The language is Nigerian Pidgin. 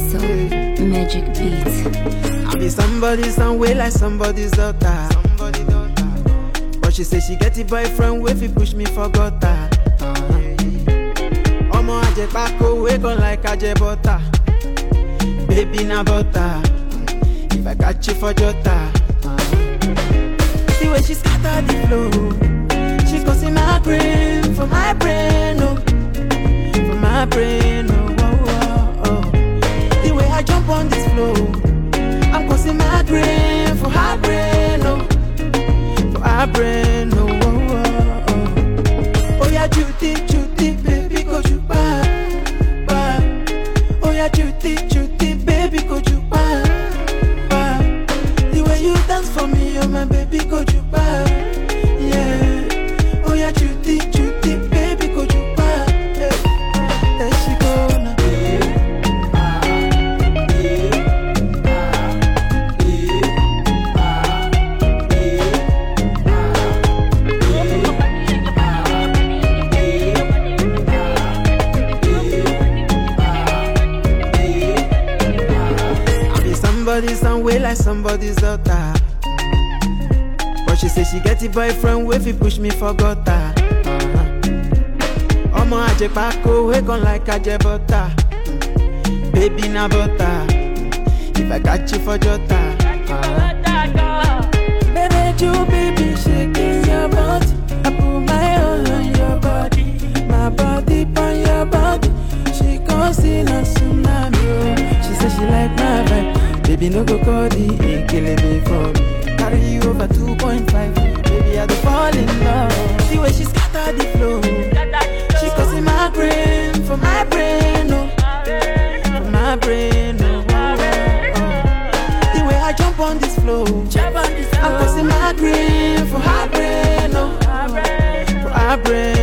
So magic beats. I be somebody some way like somebody's daughter. Somebody daughter. But she say she get a boyfriend wey fit push me for gutter. Omo ajepako wey gun like aje butter. Baby na butter. If I catch you for jota. The way she scatter the flow, she causing my brain for my brain, oh, for my brain, oh, oh, oh, oh. The way I jump on this floor. I'm causing my brain for her brain, oh, for her brain, oh, oh, oh, oh. Oh yeah, Judy, Judy, baby, go you back, back. Oh yeah, Judy, Judy, baby, go you back, back. The way you dance for me, oh my baby, go you back, yeah. Oh yeah, Judy, Judy, baby, go you back, yeah. There she go now. I be somebody some way like somebody's daughter. But she say she get a boyfriend wey fit push me for gutter. Ọmọ ajẹpako wey gun like ajẹ butter. Baby na butter. If I catch you for jota. Baby, you baby shaking your body. I put my all on your body, my body on your body. She causing a tsunami. oh. She say she like my vibe. Baby, no go call the killing me for me. Carry you over 2.5. Baby, I do fall in love. The way she scatter the flow. She causing my brain for my brain, oh, for my brain, oh, oh, oh, oh. The way I jump on this floor. I'm causing my brain for her brain, oh, for her brain.